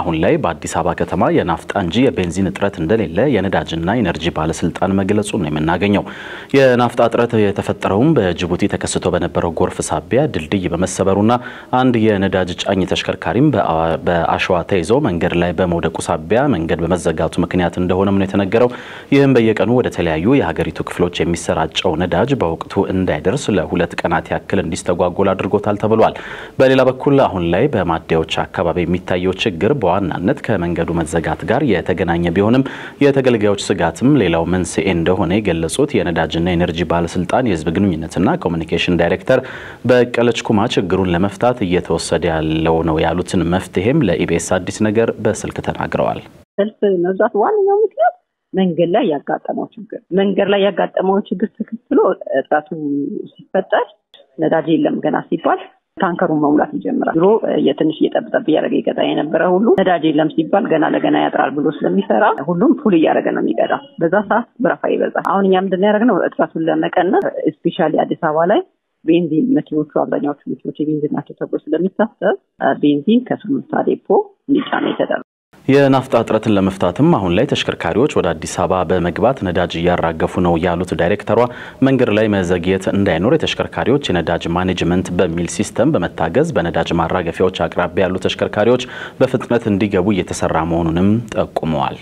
አሁን ላይ በአዲስ አበባ ከተማ የናፍጣ እንጂ የቤንዚን እጥረት እንደሌለ የነዳጅና ኢነርጂ ባለስልጣን መግለጹን ነው የምናገኘው። የናፍጣ እጥረት የተፈጠረውም በጅቡቲ ተከስቶ በነበረው ጎርፍ ሳቢያ ድልድይ በመሰበሩና አንድ የነዳጅ ጫኝ ተሽከርካሪም በአሸዋ ተይዞ መንገድ ላይ በመውደቁ ሳቢያ መንገድ በመዘጋቱ ምክንያት እንደሆነም ነው የተነገረው። ይህም በየቀኑ ወደ ተለያዩ የሀገሪቱ ክፍሎች የሚሰራጨው ነዳጅ በወቅቱ እንዳይደርስ ለሁለት ቀናት ያክል እንዲስተጓጎል አድርጎታል ተብሏል። በሌላ በኩል አሁን ላይ በማደያዎች አካባቢ የሚታየው ችግር በዋናነት ከመንገዱ መዘጋት ጋር የተገናኘ ቢሆንም የተገልጋዮች ስጋትም ሌላው መንስኤ እንደሆነ የገለጹት የነዳጅና ኤነርጂ ባለስልጣን የህዝብ ግንኙነትና ኮሚኒኬሽን ዳይሬክተር በቀለች ኩማ ችግሩን ለመፍታት እየተወሰደ ያለው ነው ያሉትን መፍትሄም ለኢቢኤስ አዲስ ነገር በስልክ ተናግረዋል። ሰልፍ መብዛት ዋነኛው ምክንያት መንገድ ላይ ያጋጠመው ችግር መንገድ ላይ ያጋጠመው ችግር ተከትሎ እጥረቱ ሲፈጠር ነዳጅ የለም ገና ሲባል ታንከሩን መሙላት ይጀምራል። ድሮ የትንሽ እየጠብጠብ እያደረገ ይቀጣ የነበረ ሁሉ ነዳጅ የለም ሲባል ገና ለገና ያጥራል ብሎ ስለሚሰራ ሁሉም ፉል እያደረገ ነው የሚቀዳው። በዛ ሰዓት ብረፋ ይበዛል። አሁን እኛ ምንድን ያደረግነው እጥረቱን ለመቀነስ ስፔሻሊ አዲስ አበባ ላይ ቤንዚን መኪኖቹ አብዛኛዎቹ መኪኖች የቤንዚን ናቸው ተብሎ ስለሚታሰብ ቤንዚን ከሱሉልታ ዴፖ እንዲጫነ የተደረገ የናፍጣ እጥረትን ለመፍታትም አሁን ላይ ተሽከርካሪዎች ወደ አዲስ አበባ በመግባት ነዳጅ እያራገፉ ነው ያሉት ዳይሬክተሯ መንገድ ላይ መዘግየት እንዳይኖር የተሽከርካሪዎች የነዳጅ ማኔጅመንት በሚል ሲስተም በመታገዝ በነዳጅ ማራገፊያዎች አቅራቢያ ያሉ ተሽከርካሪዎች በፍጥነት እንዲገቡ እየተሰራ መሆኑንም ጠቁመዋል።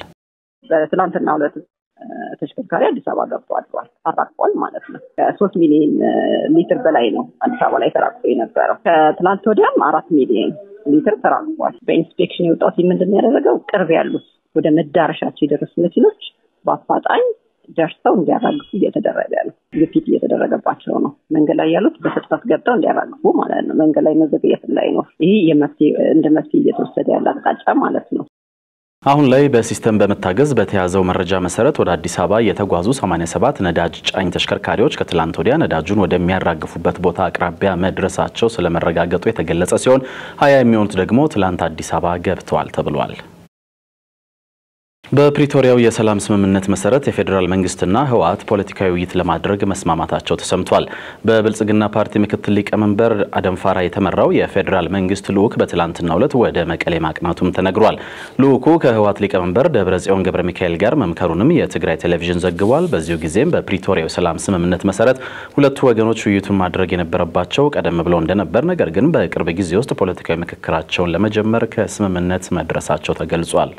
በትናንትና ሁለት ተሽከርካሪ አዲስ አበባ ገብቶ አድሯል፣ አራግፏል ማለት ነው። ከሶስት ሚሊዮን ሊትር በላይ ነው አዲስ አበባ ላይ ተራግፎ የነበረው። ከትናንት ወዲያም አራት ሚሊዮን ሊትር ተራግፏል። በኢንስፔክሽን የወጣው ምንድን ያደረገው ቅርብ ያሉት ወደ መዳረሻቸው የደረሱ መኪኖች በአፋጣኝ ደርሰው እንዲያራግፉ እየተደረገ ነው። ግፊት እየተደረገባቸው ነው። መንገድ ላይ ያሉት በፍጥነት ገብተው እንዲያራግፉ ማለት ነው። መንገድ ላይ መዘግየት እንዳይኖር ይህ እንደ መፍትሄ እየተወሰደ ያለ አቅጣጫ ማለት ነው። አሁን ላይ በሲስተም በመታገዝ በተያዘው መረጃ መሰረት ወደ አዲስ አበባ የተጓዙ 87 ነዳጅ ጫኝ ተሽከርካሪዎች ከትላንት ወዲያ ነዳጁን ወደሚያራግፉበት ቦታ አቅራቢያ መድረሳቸው ስለመረጋገጡ የተገለጸ ሲሆን ሀያ የሚሆኑት ደግሞ ትላንት አዲስ አበባ ገብተዋል ተብሏል። በፕሪቶሪያው የሰላም ስምምነት መሰረት የፌዴራል መንግስትና ህወሓት ፖለቲካዊ ውይይት ለማድረግ መስማማታቸው ተሰምቷል። በብልጽግና ፓርቲ ምክትል ሊቀመንበር አደምፋራ የተመራው የፌዴራል መንግስት ልዑክ በትላንትናው ዕለት ወደ መቀሌ ማቅናቱም ተነግሯል። ልዑኩ ከህወሓት ሊቀመንበር ደብረጽዮን ገብረ ሚካኤል ጋር መምከሩንም የትግራይ ቴሌቪዥን ዘግቧል። በዚሁ ጊዜም በፕሪቶሪያው የሰላም ስምምነት መሰረት ሁለቱ ወገኖች ውይይቱን ማድረግ የነበረባቸው ቀደም ብሎ እንደነበር፣ ነገር ግን በቅርብ ጊዜ ውስጥ ፖለቲካዊ ምክክራቸውን ለመጀመር ከስምምነት መድረሳቸው ተገልጿል።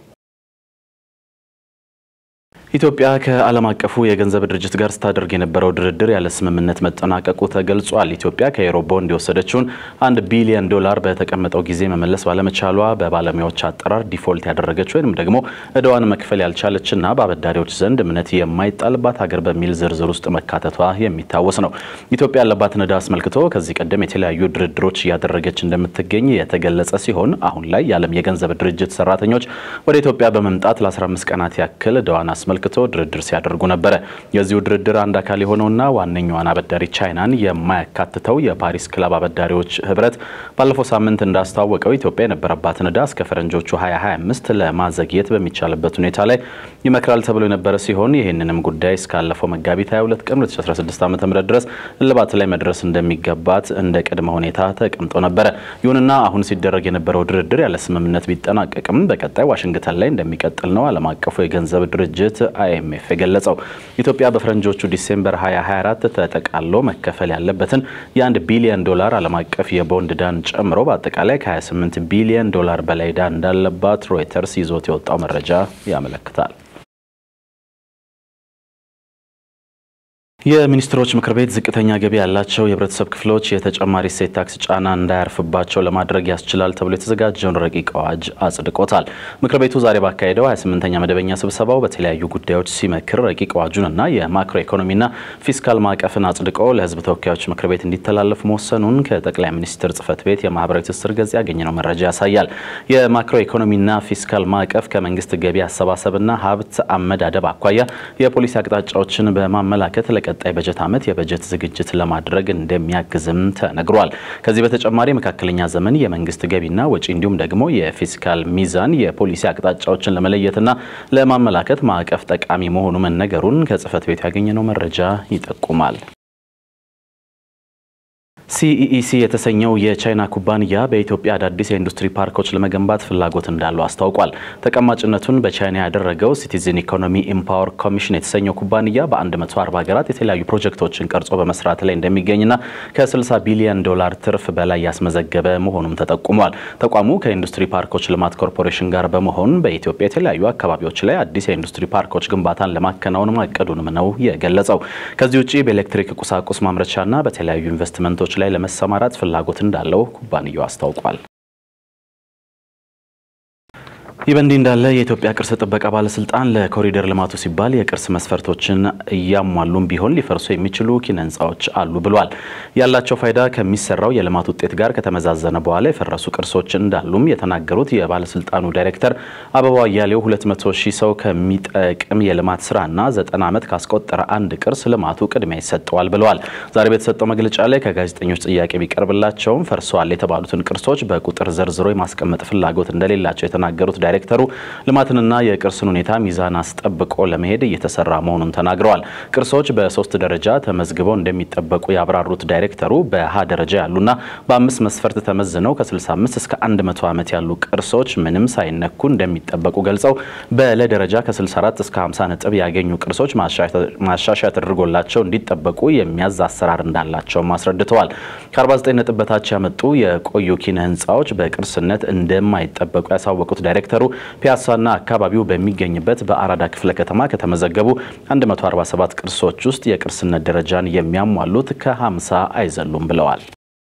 ኢትዮጵያ ከዓለም አቀፉ የገንዘብ ድርጅት ጋር ስታደርግ የነበረው ድርድር ያለ ስምምነት መጠናቀቁ ተገልጿል። ኢትዮጵያ ከዩሮ ቦንድ የወሰደችውን አንድ ቢሊዮን ዶላር በተቀመጠው ጊዜ መመለስ ባለመቻሏ በባለሙያዎች አጠራር ዲፎልት ያደረገች ወይም ደግሞ እዳዋን መክፈል ያልቻለችና በአበዳሪዎች ዘንድ እምነት የማይጣልባት ሀገር በሚል ዝርዝር ውስጥ መካተቷ የሚታወስ ነው። ኢትዮጵያ ያለባትን ዕዳ አስመልክቶ ከዚህ ቀደም የተለያዩ ድርድሮች እያደረገች እንደምትገኝ የተገለጸ ሲሆን አሁን ላይ የዓለም የገንዘብ ድርጅት ሰራተኞች ወደ ኢትዮጵያ በመምጣት ለ15 ቀናት ያክል እዳዋን አስመልክቶ አስመልክቶ ድርድር ሲያደርጉ ነበረ። የዚሁ ድርድር አንድ አካል የሆነውና ዋነኛዋን አበዳሪ ቻይናን የማያካትተው የፓሪስ ክለብ አበዳሪዎች ህብረት ባለፈው ሳምንት እንዳስታወቀው ኢትዮጵያ የነበረባትን ዕዳ እስከ ፈረንጆቹ 2025 ለማዘግየት በሚቻልበት ሁኔታ ላይ ይመክራል ተብሎ የነበረ ሲሆን ይህንንም ጉዳይ እስካለፈው መጋቢት 22 ቀን 2016 ዓ ም ድረስ እልባት ላይ መድረስ እንደሚገባት እንደ ቅድመ ሁኔታ ተቀምጦ ነበረ። ይሁንና አሁን ሲደረግ የነበረው ድርድር ያለ ስምምነት ቢጠናቀቅም በቀጣይ ዋሽንግተን ላይ እንደሚቀጥል ነው ዓለም አቀፉ የገንዘብ ድርጅት አይኤምኤፍ የገለጸው። ኢትዮጵያ በፈረንጆቹ ዲሴምበር 2024 ተጠቃሎ መከፈል ያለበትን የአንድ ቢሊዮን ዶላር ዓለም አቀፍ የቦንድ ዕዳን ጨምሮ በአጠቃላይ ከ28 ቢሊዮን ዶላር በላይ ዕዳ እንዳለባት ሮይተርስ ይዞት የወጣው መረጃ ያመለክታል። የሚኒስትሮች ምክር ቤት ዝቅተኛ ገቢ ያላቸው የህብረተሰብ ክፍሎች የተጨማሪ እሴት ታክስ ጫና እንዳያርፍባቸው ለማድረግ ያስችላል ተብሎ የተዘጋጀውን ረቂቅ አዋጅ አጽድቆታል። ምክር ቤቱ ዛሬ ባካሄደው 28ኛ መደበኛ ስብሰባው በተለያዩ ጉዳዮች ሲመክር ረቂቅ አዋጁንና የማክሮ ኢኮኖሚና ፊስካል ማዕቀፍን አጽድቆ ለህዝብ ተወካዮች ምክር ቤት እንዲተላለፍ መወሰኑን ከጠቅላይ ሚኒስትር ጽህፈት ቤት የማህበራዊ ትስስር ገጽ ያገኘነው መረጃ ያሳያል። የማክሮ ኢኮኖሚና ፊስካል ማዕቀፍ ከመንግስት ገቢ አሰባሰብና ሀብት አመዳደብ አኳያ የፖሊሲ አቅጣጫዎችን በማመላከት ቀጣይ በጀት ዓመት የበጀት ዝግጅት ለማድረግ እንደሚያግዝም ተነግሯል። ከዚህ በተጨማሪ መካከለኛ ዘመን የመንግስት ገቢና ወጪ እንዲሁም ደግሞ የፊስካል ሚዛን የፖሊሲ አቅጣጫዎችን ለመለየትና ለማመላከት ማዕቀፍ ጠቃሚ መሆኑ መነገሩን ከጽህፈት ቤቱ ያገኘነው መረጃ ይጠቁማል። ሲኢኢሲ የተሰኘው የቻይና ኩባንያ በኢትዮጵያ አዳዲስ የኢንዱስትሪ ፓርኮች ለመገንባት ፍላጎት እንዳለው አስታውቋል። ተቀማጭነቱን በቻይና ያደረገው ሲቲዝን ኢኮኖሚ ኢምፓወር ኮሚሽን የተሰኘው ኩባንያ በ140 ሀገራት የተለያዩ ፕሮጀክቶችን ቀርጾ በመስራት ላይ እንደሚገኝና ከ60 ቢሊዮን ዶላር ትርፍ በላይ ያስመዘገበ መሆኑም ተጠቁሟል። ተቋሙ ከኢንዱስትሪ ፓርኮች ልማት ኮርፖሬሽን ጋር በመሆን በኢትዮጵያ የተለያዩ አካባቢዎች ላይ አዲስ የኢንዱስትሪ ፓርኮች ግንባታን ለማከናወን ማቀዱንም ነው የገለጸው። ከዚህ ውጭ በኤሌክትሪክ ቁሳቁስ ማምረቻና በተለያዩ ኢንቨስትመንቶች ላይ ለመሰማራት ፍላጎት እንዳለው ኩባንያው አስታውቋል። ይህ በእንዲህ እንዳለ የኢትዮጵያ ቅርስ ጥበቃ ባለስልጣን ለኮሪደር ልማቱ ሲባል የቅርስ መስፈርቶችን እያሟሉም ቢሆን ሊፈርሱ የሚችሉ ኪነ ህንፃዎች አሉ ብሏል። ያላቸው ፋይዳ ከሚሰራው የልማት ውጤት ጋር ከተመዛዘነ በኋላ የፈረሱ ቅርሶች እንዳሉም የተናገሩት የባለስልጣኑ ዳይሬክተር አበባው አያሌው 200 ሺህ ሰው ከሚጠቅም የልማት ስራና 90 ዓመት ካስቆጠረ አንድ ቅርስ ልማቱ ቅድሚያ ይሰጠዋል ብለዋል። ዛሬ በተሰጠው መግለጫ ላይ ከጋዜጠኞች ጥያቄ ቢቀርብላቸውም ፈርሰዋል የተባሉትን ቅርሶች በቁጥር ዘርዝሮ የማስቀመጥ ፍላጎት እንደሌላቸው የተናገሩት ዳይሬክተሩ ልማትንና የቅርስን ሁኔታ ሚዛን አስጠብቆ ለመሄድ እየተሰራ መሆኑን ተናግረዋል። ቅርሶች በሶስት ደረጃ ተመዝግበው እንደሚጠበቁ ያብራሩት ዳይሬክተሩ በሀ ደረጃ ያሉና በአምስት መስፈርት ተመዝነው ከ65 እስከ 100 ዓመት ያሉ ቅርሶች ምንም ሳይነኩ እንደሚጠበቁ ገልጸው በለ ደረጃ ከ64 እስከ 50 ነጥብ ያገኙ ቅርሶች ማሻሻያ ተደርጎላቸው እንዲጠበቁ የሚያዝ አሰራር እንዳላቸውም አስረድተዋል። ከ49 ነጥብ በታች ያመጡ የቆዩ ኪነ ህንፃዎች በቅርስነት እንደማይጠበቁ ያሳወቁት ዳይሬክተሩ ፒያሳና አካባቢው በሚገኝበት በአራዳ ክፍለ ከተማ ከተመዘገቡ 147 ቅርሶች ውስጥ የቅርስነት ደረጃን የሚያሟሉት ከ50 አይዘሉም ብለዋል።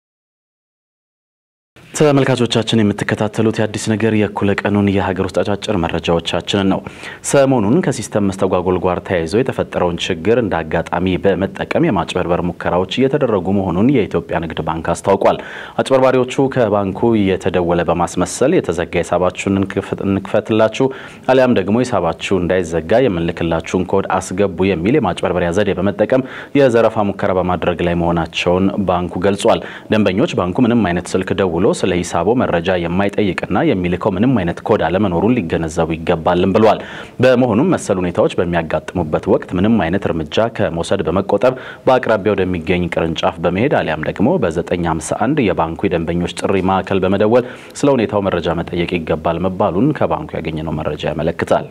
ተመልካቾቻችን የምትከታተሉት የአዲስ ነገር የእኩለ ቀኑን የሀገር ውስጥ አጫጭር መረጃዎቻችንን ነው። ሰሞኑን ከሲስተም መስተጓጎል ጋር ተያይዞ የተፈጠረውን ችግር እንደ አጋጣሚ በመጠቀም የማጭበርበር ሙከራዎች እየተደረጉ መሆኑን የኢትዮጵያ ንግድ ባንክ አስታውቋል። አጭበርባሪዎቹ ከባንኩ የተደወለ በማስመሰል የተዘጋ ሂሳባችሁን እንክፈትላችሁ አሊያም ደግሞ ሂሳባችሁ እንዳይዘጋ የምንልክላችሁን ኮድ አስገቡ የሚል የማጭበርበሪያ ዘዴ በመጠቀም የዘረፋ ሙከራ በማድረግ ላይ መሆናቸውን ባንኩ ገልጿል። ደንበኞች ባንኩ ምንም አይነት ስልክ ደውሎ ስለ ሂሳቦ መረጃ የማይጠይቅና የሚልከው ምንም አይነት ኮድ አለመኖሩን ሊገነዘቡ ይገባልም ብለዋል። በመሆኑም መሰል ሁኔታዎች በሚያጋጥሙበት ወቅት ምንም አይነት እርምጃ ከመውሰድ በመቆጠብ በአቅራቢያ ወደሚገኝ ቅርንጫፍ በመሄድ አሊያም ደግሞ በ951 የባንኩ የደንበኞች ጥሪ ማዕከል በመደወል ስለ ሁኔታው መረጃ መጠየቅ ይገባል መባሉን ከባንኩ ያገኘነው መረጃ ያመለክታል።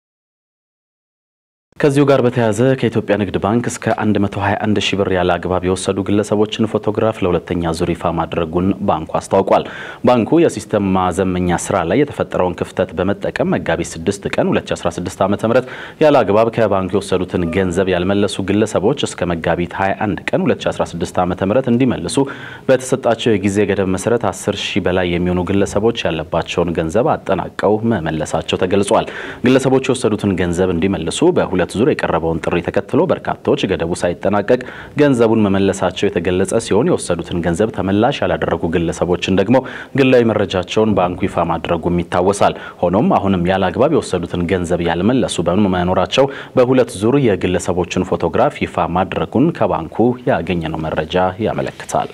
ከዚሁ ጋር በተያያዘ ከኢትዮጵያ ንግድ ባንክ እስከ 121 ሺህ ብር ያለ አግባብ የወሰዱ ግለሰቦችን ፎቶግራፍ ለሁለተኛ ዙር ይፋ ማድረጉን ባንኩ አስታውቋል። ባንኩ የሲስተም ማዘመኛ ስራ ላይ የተፈጠረውን ክፍተት በመጠቀም መጋቢት 6 ቀን 2016 ዓ.ም ያለ አግባብ ከባንኩ የወሰዱትን ገንዘብ ያልመለሱ ግለሰቦች እስከ መጋቢት 21 ቀን 2016 ዓ.ም እንዲመልሱ በተሰጣቸው የጊዜ ገደብ መሰረት 10 ሺህ በላይ የሚሆኑ ግለሰቦች ያለባቸውን ገንዘብ አጠናቀው መመለሳቸው ተገልጿል። ግለሰቦች የወሰዱትን ገንዘብ እንዲመልሱ በሁለት ዙር የቀረበውን ጥሪ ተከትሎ በርካቶች ገደቡ ሳይጠናቀቅ ገንዘቡን መመለሳቸው የተገለጸ ሲሆን የወሰዱትን ገንዘብ ተመላሽ ያላደረጉ ግለሰቦችን ደግሞ ግላዊ መረጃቸውን ባንኩ ይፋ ማድረጉም ይታወሳል። ሆኖም አሁንም ያለ አግባብ የወሰዱትን ገንዘብ ያልመለሱ በመኖራቸው በሁለት ዙር የግለሰቦችን ፎቶግራፍ ይፋ ማድረጉን ከባንኩ ያገኘነው መረጃ ያመለክታል።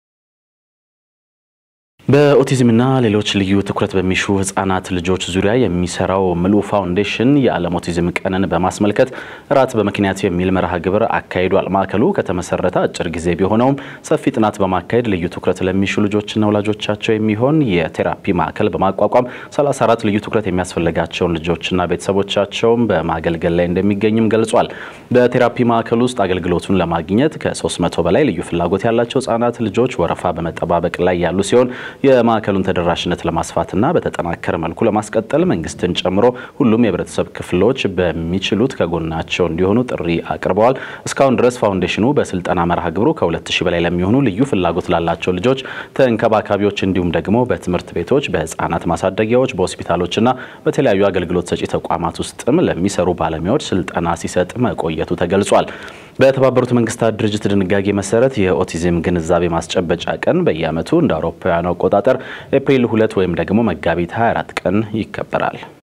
በኦቲዝምና ሌሎች ልዩ ትኩረት በሚሹ ህጻናት ልጆች ዙሪያ የሚሰራው ምሉ ፋውንዴሽን የዓለም ኦቲዝም ቀንን በማስመልከት ራት በምክንያት የሚል መርሃ ግብር አካሂዷል። ማዕከሉ ከተመሰረተ አጭር ጊዜ ቢሆነውም ሰፊ ጥናት በማካሄድ ልዩ ትኩረት ለሚሹ ልጆችና ወላጆቻቸው የሚሆን የቴራፒ ማዕከል በማቋቋም 34 ልዩ ትኩረት የሚያስፈልጋቸውን ልጆችና ቤተሰቦቻቸውን በማገልገል ላይ እንደሚገኝም ገልጿል። በቴራፒ ማዕከል ውስጥ አገልግሎቱን ለማግኘት ከ300 በላይ ልዩ ፍላጎት ያላቸው ህጻናት ልጆች ወረፋ በመጠባበቅ ላይ ያሉ ሲሆን የማዕከሉን ተደራሽነት ለማስፋትና በተጠናከረ መልኩ ለማስቀጠል መንግስትን ጨምሮ ሁሉም የህብረተሰብ ክፍሎች በሚችሉት ከጎናቸው እንዲሆኑ ጥሪ አቅርበዋል። እስካሁን ድረስ ፋውንዴሽኑ በስልጠና መርሃ ግብሩ ከ2000 በላይ ለሚሆኑ ልዩ ፍላጎት ላላቸው ልጆች ተንከባካቢዎች፣ እንዲሁም ደግሞ በትምህርት ቤቶች፣ በህፃናት ማሳደጊያዎች፣ በሆስፒታሎችና በተለያዩ አገልግሎት ሰጪ ተቋማት ውስጥም ለሚሰሩ ባለሙያዎች ስልጠና ሲሰጥ መቆየቱ ተገልጿል። በተባበሩት መንግስታት ድርጅት ድንጋጌ መሰረት የኦቲዝም ግንዛቤ ማስጨበጫ ቀን በየዓመቱ እንደ አውሮፓውያኑ አቆጣጠር ኤፕሪል ሁለት ወይም ደግሞ መጋቢት 24 ቀን ይከበራል።